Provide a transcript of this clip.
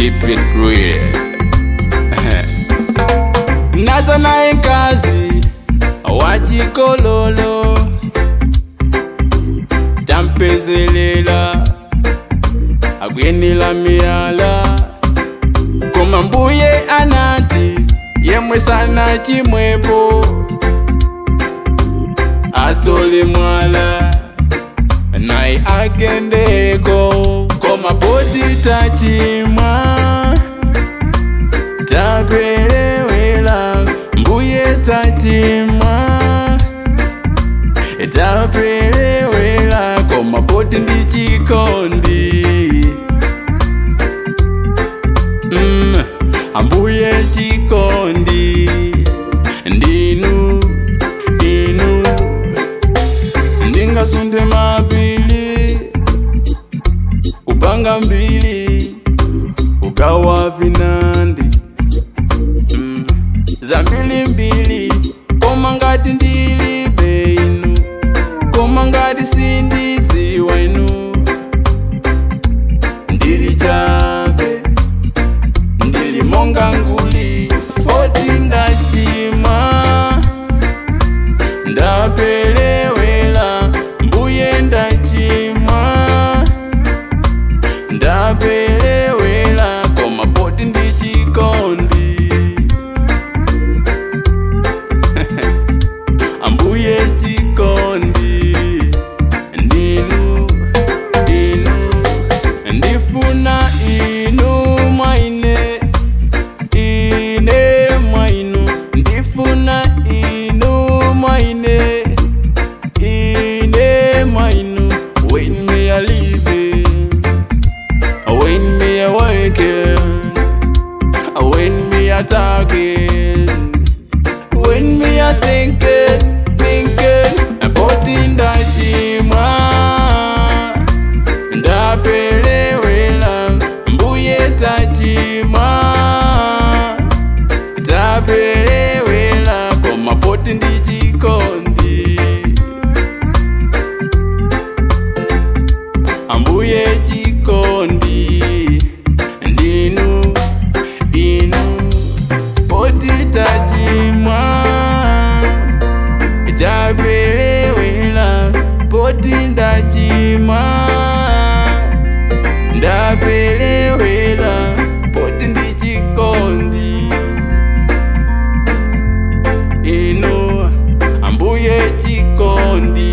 keep it real nazo naye nkazi wachikololo tampezelela akwenila miyala koma mbuye anati yemwe sana chimwepo atole mwala naye akendeko koma poti tachimwa tapelewela mbuye tachimwa tapelewela koma poti ndi chikondi mm, ambuye chikondi ndinu inu ndingasunde mapili kupanga mbili ukawa vinandi mm, zambili mbili koma ngati ndilibe inu koma ngati sindidziwa inu ndili chabe ndili monga nguli poti ndachimwa ndapelewela mbuye ndachimwa ndapelewela koma poti ndi chikondi ambuye chikondi ndinu inu ndifuna inu mwaine ine mwainu ndifuna inu mwaine ine mwainu when me a living when me a working when me a talking when me a thinking thinking about indachimwa ndapelewela mbuye tachimwa tapelewela koma poti ndi chikondi ambuye chikondi ndinu inu poti tachimwa tapelewela poti ndachimwa ndapelewela poti ndi chikondi inu ambuye chikondi